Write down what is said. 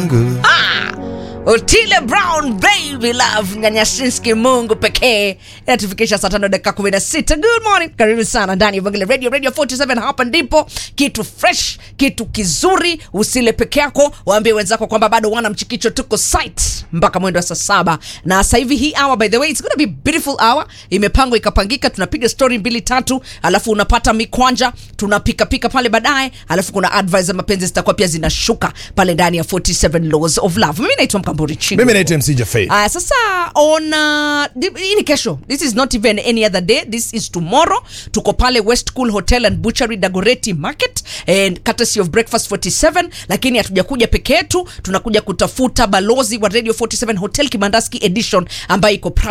yangu Otile Brown baby love Nyanyasinski Mungu pekee inatufikisha saa tano dakika kumi na sita. Good morning, karibu sana ndani ya Vangile Radio Radio 47. Hapa ndipo kitu fresh, kitu kizuri. Usile peke yako, waambie wenzako kwamba bado wana mchikicho, tuko site mpaka mwendo wa saa saba na sasa hivi hii hour, by the way it's gonna be beautiful hour, imepangwa ikapangika. Tunapiga story mbili tatu, alafu unapata mikwanja, tunapika pika pale baadaye, alafu kuna advice za mapenzi zitakuwa pia zinashuka pale ndani ya 47 laws of love. Mimi naitwa Mkamburi Chigo. mimi naitwa mc jafei Aya, sasa on uh, di- hii ni kesho. This is not even any other day. This is tomorrow. Tuko pale West Cool Hotel and Butchery Dagoretti Market and courtesy of Breakfast 47, lakini hatujakuja peke yetu, tunakuja kutafuta balozi wa Radio 47 Hotel Kibandaski Edition ambayo iko proud